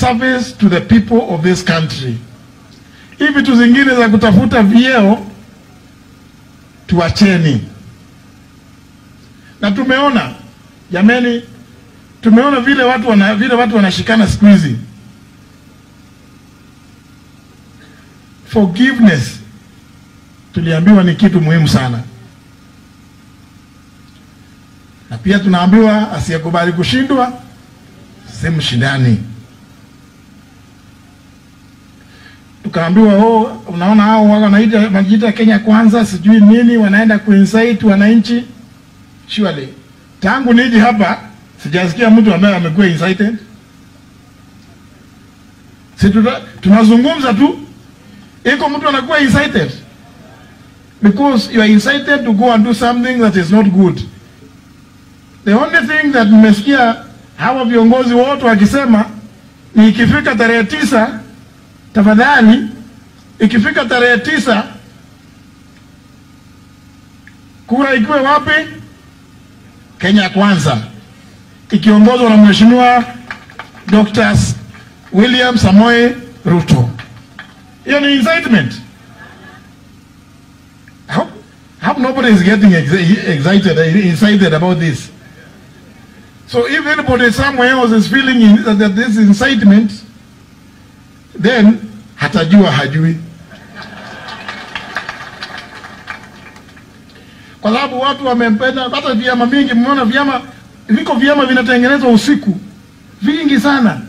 service to the people of this country. Hivi vitu zingine za kutafuta vyeo tuacheni. Na tumeona jameni, tumeona vile watu wana, vile watu wanashikana siku hizi. Forgiveness tuliambiwa ni kitu muhimu sana, na pia tunaambiwa asiyekubali kushindwa si mshindani. Tukaambiwa oh, unaona hao wao wanaita wanajiita Kenya kwanza sijui nini, wanaenda kuinsight wananchi. Surely tangu niji hapa sijasikia mtu ambaye amekuwa incited. Si tuta- tunazungumza tu, iko mtu anakuwa incited because you are incited to go and do something that is not good. The only thing that nimesikia hawa viongozi wote wakisema ni ikifika tarehe tisa, tafadhali, ikifika tarehe tisa kura ikiwe wapi? Kenya Kwanza, ikiongozwa na Mheshimiwa Dr. William Samoei Ruto. Hiyo ni incitement. I hope, I hope nobody is getting ex- excited, excited about this. So if anybody somewhere else is feeling in, that, that this is incitement, then hatajua hajui, kwa sababu watu wamempenda. Hata vyama vingi, mmeona vyama viko vyama vinatengenezwa usiku vingi sana,